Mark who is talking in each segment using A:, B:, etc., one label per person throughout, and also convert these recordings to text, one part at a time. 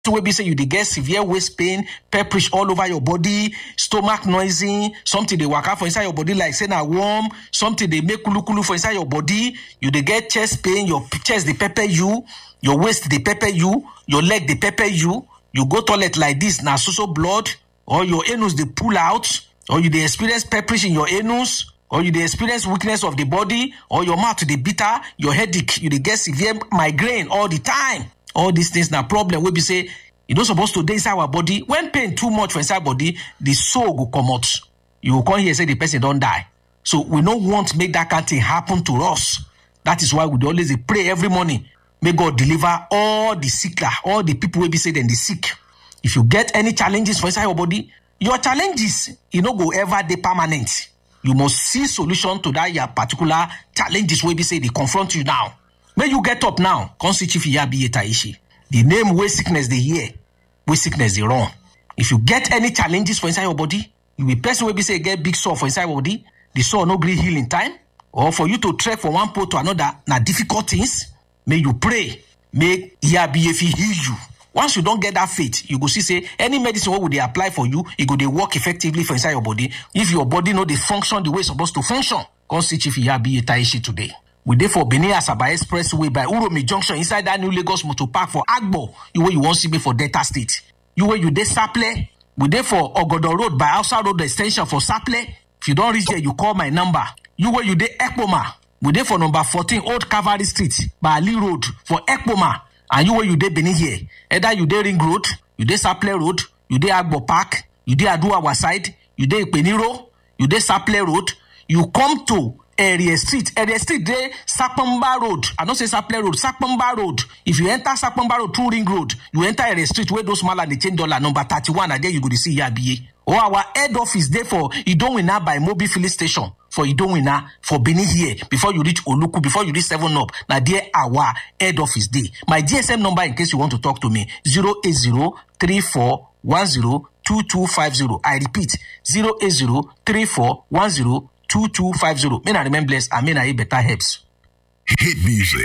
A: wey be say you dey get severe waist pain pepperish all over your body stomach noisy something dey waka for inside your body like say na worm something dey make kulukulu for inside your body you dey get chest pain your chest dey pepper you your waist dey pepper you your leg dey pepper you you go toilet like this na so so blood or your anus dey pull out or you dey experience pepperish in your anus or you dey experience weakness of the body or your mouth dey bitter your headache you dey get severe migraine all the time all these things na problem wey be say e no suppose to dey inside our body when pain too much for inside body the soul go comot you go come hear say the person don die so we no want make that kind thing happen to us that is why we dey always dey pray every morning make god deliver all the sickler all the people wey be say dem dey sick if you get any challenges for inside your body your challenges e no go ever dey permanent you must see solution to that your particular challenges wey be say dey confront you now make you get up now come see chief iyabiye taishi the name wey sickness dey hear wey sickness dey run if you get any challenges for inside your body you be person wey be say get big sore for inside your body the sore no gree heal in time or for you to trek from one pole to another na difficult things make you pray make iyabiye fit heal you once you don get that faith you go see say any medicine wey we dey apply for you e go dey work effectively for inside your body if your body no dey function the way e suppose to function come see chief iyabiye taishi today we dey for benin asaba expressway by uromi junction inside that new lagos motor park for agbo you wey you wan see me for delta state you wey you dey saple we dey for ogodo road by hausa road ex ten sion for saple if you don reach there you call my number you wey you dey ekpoma we dey for number fourteen old cavalry street by ali road for ekpoma and you wey you dey benin here either you dey ring road you dey saple road you dey agbo park you dey aduawa side you dey ipeniro you dey saple road you come to area street area street dey sapamba road i no say saple road sapamba road if you enter sapamba road through ring road you enter area street wey those mala dey change dollar number thirty-one na there you go dey see yabiye or our head office dey for idowina by mobil filling station for idowina for benin here before you reach oluku before you reach seven up na there our head office dey my gsm number in case you want to talk to me zero eight zero three four one zero two two five zero i repeat zero eight zero three four one zero 2250. May I remain blessed and may I eat better herbs.
B: Hit music.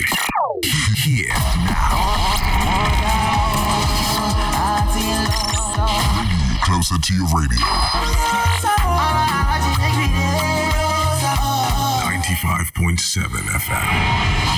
B: Here now. Closer to your radio. 95.7 FM.